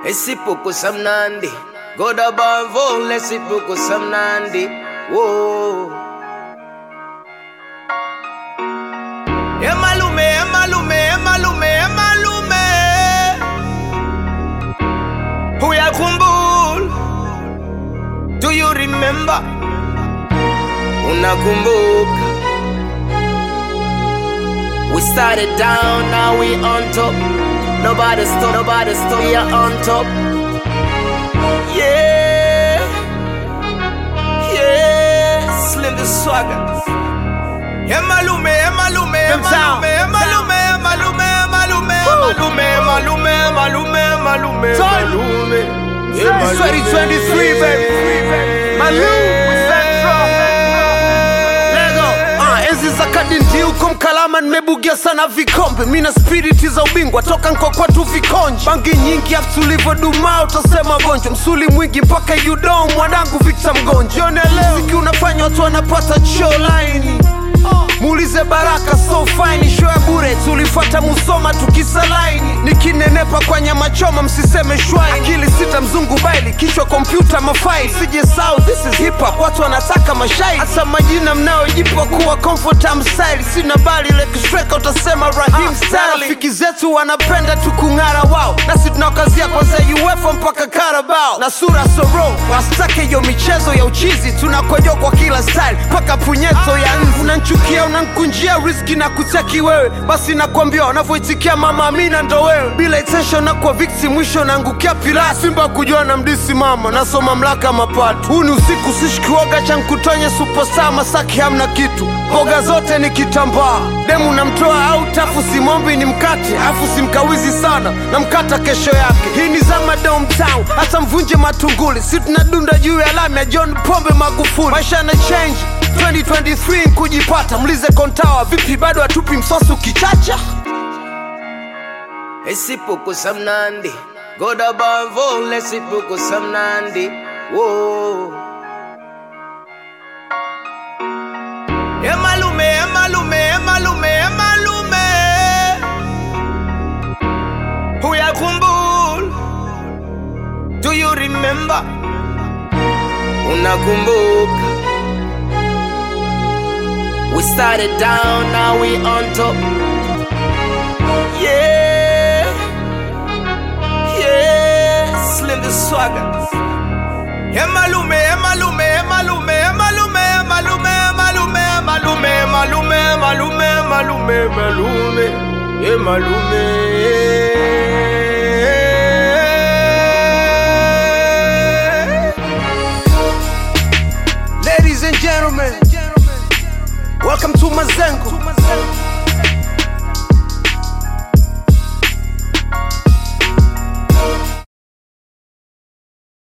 esipukusa mnandi goda bamvole esipukusa mnandi wo emalume emalume emalume emalume uyakhumbula do you remember unakumbuka we started down now we on top nobody stop nobody stop we are on top yeah yeah slim the swagger emalume emalume emalume emalume emalume emalume emalume emalume emalume emalume emalume 2023, baby. Malou, Central. Lego. Ah, enzi za kadindi huko Mkalama nimebugia sana vikombe, mina spiriti za ubingwa toka nkokwatu vikonji, bangi nyingi afu tulivyodumaa utasema gonjwa, msuli mwingi mpaka yudom, mwanangu Victor Mgonja. Jione leo mziki unafanya watu wanapata show line muulize Baraka so fine, show ya bure tulifuata Musoma tukisalaini, nikinenepa kwa nyama choma msiseme shwai, akili sita mzungu baili, kichwa kompyuta mafaili, sije sau this is hip hop, watu wanataka mashai, hasa majina mnayojipa kuwa comfortable style, sina bali lekistreka utasema Rahim Sterling. Rafiki zetu wanapenda tukung'ara wao, nasi tunawakazia kwanza UEFA mpaka Carabao na sura soro, wasitake hiyo michezo ya uchizi, tunakojoa kwa kila style mpaka punyeto ya nzi. Unanchukia, unankunjia riski na kutaki wewe, basi nakwambia wanavyoitikia mama Amina ndo wewe, bila intention na kwa victim, mwisho naangukia pila Simba kujua na mdisi mama, naso mamlaka mapato. Huu ni usiku, sishikioga cha nkutonye superstar, Masaki hamna kitu, mboga zote ni kitambaa, demu namtoa au tafu, simombi ni mkate, afu simkawizi sana, na mkata kesho yake. Hii ni zama downtown, hata mvunje matunguli, si tunadunda juu ya lami ya John Pombe Magufuli. Maisha na change 2023 kujipata, mlize Kontawa vipi, bado hatupi msosi ukichacha esipukusa mnandi goda bamvole esipukusa mnandi wo emalume emalume emalume emalume uyakhumbula do you remember unakumbuka we started down now we on top yeah yeah slim the swagger emalume emalume emalume emalume emalume emalume emalume emalume emalume emalume emalume emalume Ladies and gentlemen, welcome to Mazengo.